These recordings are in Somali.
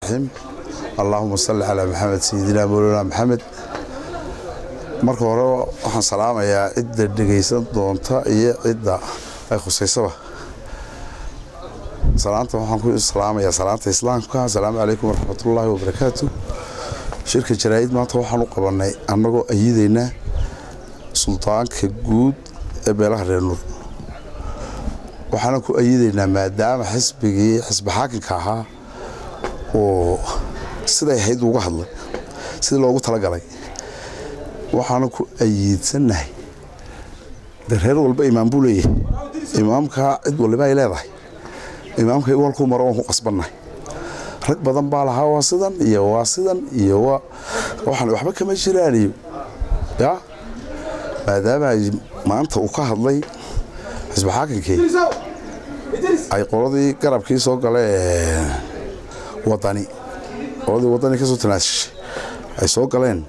raxiim allaahuma salli calaa maxamed sayidina mowlana maxamed marka hore waxaan salaamayaa cidda dhegaysan doonta iyo cidda ay khusaysaba salaanta waxaan ku salaamayaa salaanta islaamka asalaamu calaykum waraxmatullaahi wabarakaatu shirka jaraa'id maanta waxaan u qabannay annagoo ayidaynaa suldaanka guud ee beelaha reer nuur waxaana ku ayidaynaa maadaama xisbigii xisbi xaakinka ahaa oo siday ahayd uga hadlay sidii loogu talagalay waxaana ku ayiidsannahay de reer walba imaam buu leeyahay imaamkaa cid waliba ay leedahay imaamka walkuu maro waan ku qasbannahay rag badan baa lahaa waa sidan iyo waa sidan iyo waa waxaan waxba kama jiraan iyo ya maadaama ay maanta uu ka hadlay xisbi xaakinkii ay qoladii garabkii soo gala ee wadani qoladii wadani ka soo tanaasishay ay soo galeen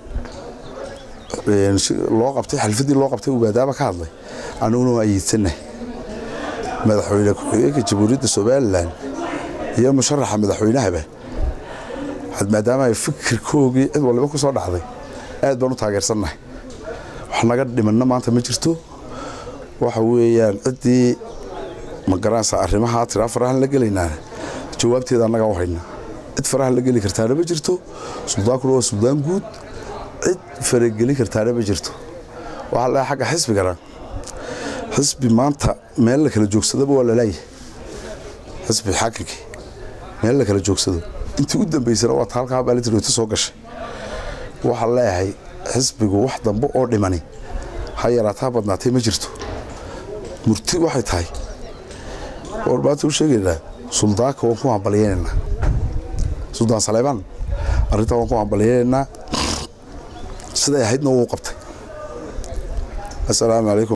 loo qabtay xalfadii loo qabtay uu maadaama ka hadlay anuguna waa ayiidsannahay madaxweyne ku-xigeenka jamhuuriyadda somalilan iyo musharaxa madaxweynahaba maadaama ay fikirkoogii cid waliba ku soo dhacday aad baan u taageersannahay wax naga dhimanna maanta ma jirto waxa weeyaan ciddii magaranaysa arrimaha tiraa farahan la gelaynaa jawaabteeda annaga u hayna cid faraha la geli kartaana ma jirto suldaankuna waa suldaan guud cid farageli kartaana ma jirto waxaa la agga xisbigana xisbi maanta meel la kala joogsadaba waa lalayahay xisbi xaakinkii meel la kala joogsado intii u dambaysana waa ta halkaa baalitirooto soo gashay waxaa leeyahay xisbigu wax dambe oo dhimani ha yaraataa badnaatay ma jirto murti waxay tahay war maanta u sheegaynaa suldaanka waan ku hambalyaynaynaa suldaan saleybaan arrintaa waan ku hambalyaynaynaa siday ahaydna wuu qabtay assalaamu calaykum